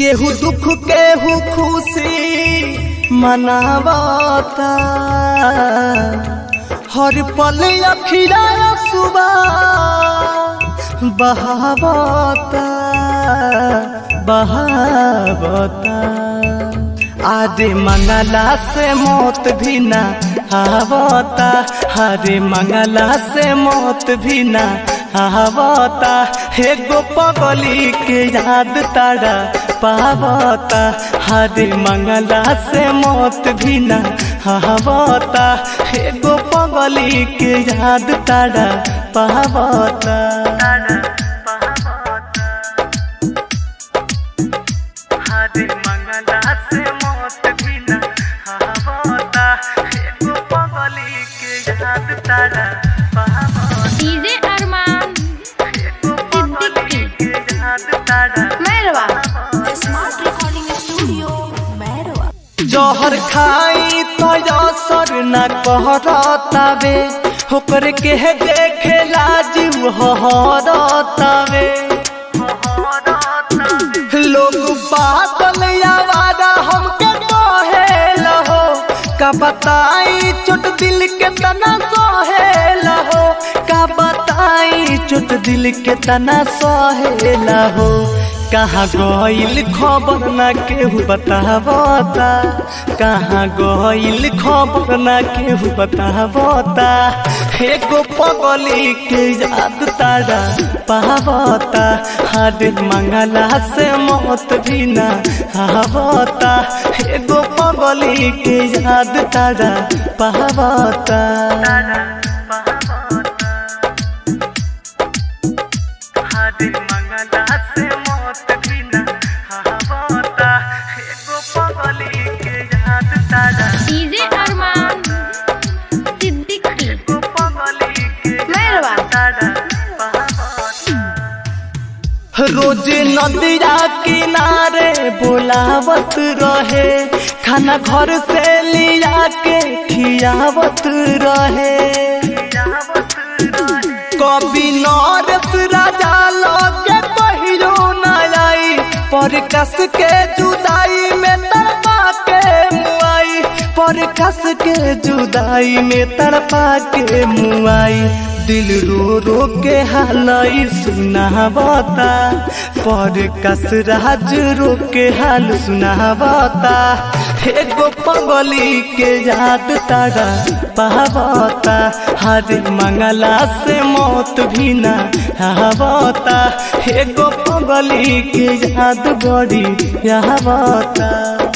केहू दुख केहू खुशी मनावता हर पल अखिरा सुबह बहावता बहावता आरे मंगला से मौत भी ना आवता हरे मंगला से मौत भी ना आवता एगो पगली के याद तारा पावता हरे मंगला से मौत भी ना आवता एगो पगली के याद तारा पावता हरे मंगला से मौत भी ना आवता एगो पगली के याद तारा पावता डीजे अरमान सिद्दीकी के याद तारा Mairwa smart recording studio Mairwa जहर खाई तो असर न कहरतावे होकर के देखे लाजिम हरतावे लोग बादल आवारा हमके कहे लहो का बताई चोट दिल के तना सहे लहो का बताई चोट दिल के तना सहे लहो कहाँ गइल खबर ना केहू बतावता कहाँ गइल खबर ना केहू बतावता एगो पगली के याद तारा पावता हर मंगला से मौत भी ना आवता एगो पगली के याद तारा पावता हरे मंगला से मौत भी ना आवता एगो पगली के याद तारा डीजे अरमान सिद्दीकी एगो पगली के मैरवा रोज नदिया किनारे बोलावत रहे खाना घर से लिया के खियावत रहे कभी नरस राजा लगे पहिरो न आई पर कस के जुदाई में तड़पा के मुआई पर कस के जुदाई में तड़पा के मुआई दिल रो रो के हालई सुनावता पर कस राज रो के हाल सुनावता एगो पगली के याद तारा पावता हर मंगला से मौत भी ना आवता एगो पगली के याद बड़ी आवता